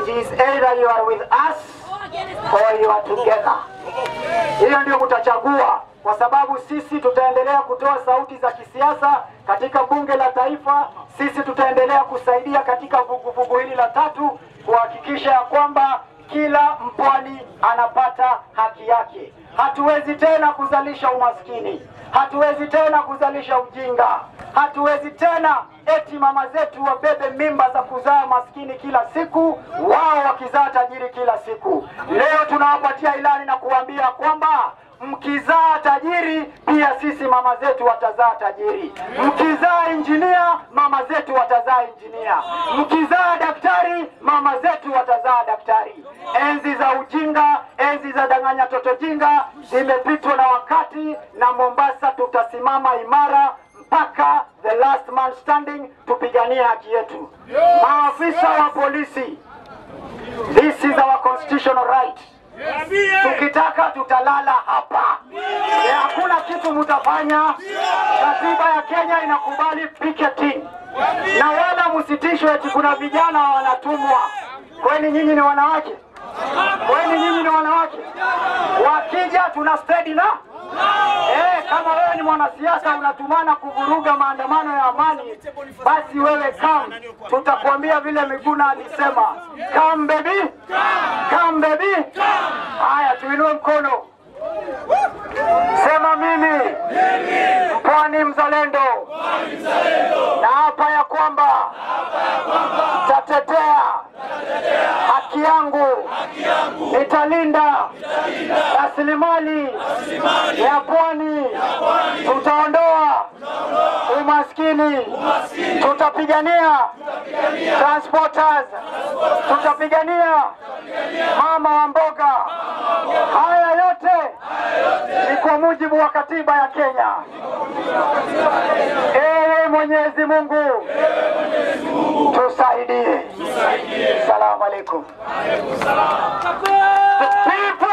It is either you are with us or you are together. Hiyo ndio mtachagua, kwa sababu sisi tutaendelea kutoa sauti za kisiasa katika bunge la taifa. Sisi tutaendelea kusaidia katika vuguvugu hili la tatu kuhakikisha ya kwamba kila mpwani anapata haki yake. Hatuwezi tena kuzalisha umaskini, hatuwezi tena kuzalisha ujinga, hatuwezi tena eti mama zetu wabebe mimba za kuzaa maskini kila siku, wao wakizaa tajiri kila siku. Leo tunawapatia ilani na kuambia kwamba mkizaa tajiri pia sisi mama zetu watazaa tajiri. Mkizaa injinia mama zetu watazaa injinia. Mkizaa daktari mama zetu watazaa daktari. Enzi za ujinga, enzi za danganya toto jinga zimepitwa na wakati, na Mombasa tutasimama imara mpaka the last man standing, tupiganie haki yetu. Maafisa wa polisi, this is our constitutional right. Tukitaka tutalala hapa, Eh, hakuna kitu mutafanya. Katiba ya Kenya inakubali picketing, na wala msitishwe eti kuna vijana wanatumwa. Kwani nyinyi ni wanawake? Kwani nyinyi ni wanawake? Wakija tuna steady na Eh, kama wewe ni mwanasiasa unatumana kuvuruga maandamano ya amani, basi wewe come, tutakwambia vile Miguna alisema, come baby, come baby. Haya, tuinue mkono, sema mimi mpwani mzalendo, na hapa ya kwamba tatetea haki yangu, nitalinda rasilimali ya pwani, tutaondoa umaskini, tutapigania transporters, tutapigania mama wa mboga. Haya yote ni kwa mujibu wa katiba ya Kenya. Ewe Mwenyezi Mungu, tusaidie. Salamu alaikum. The people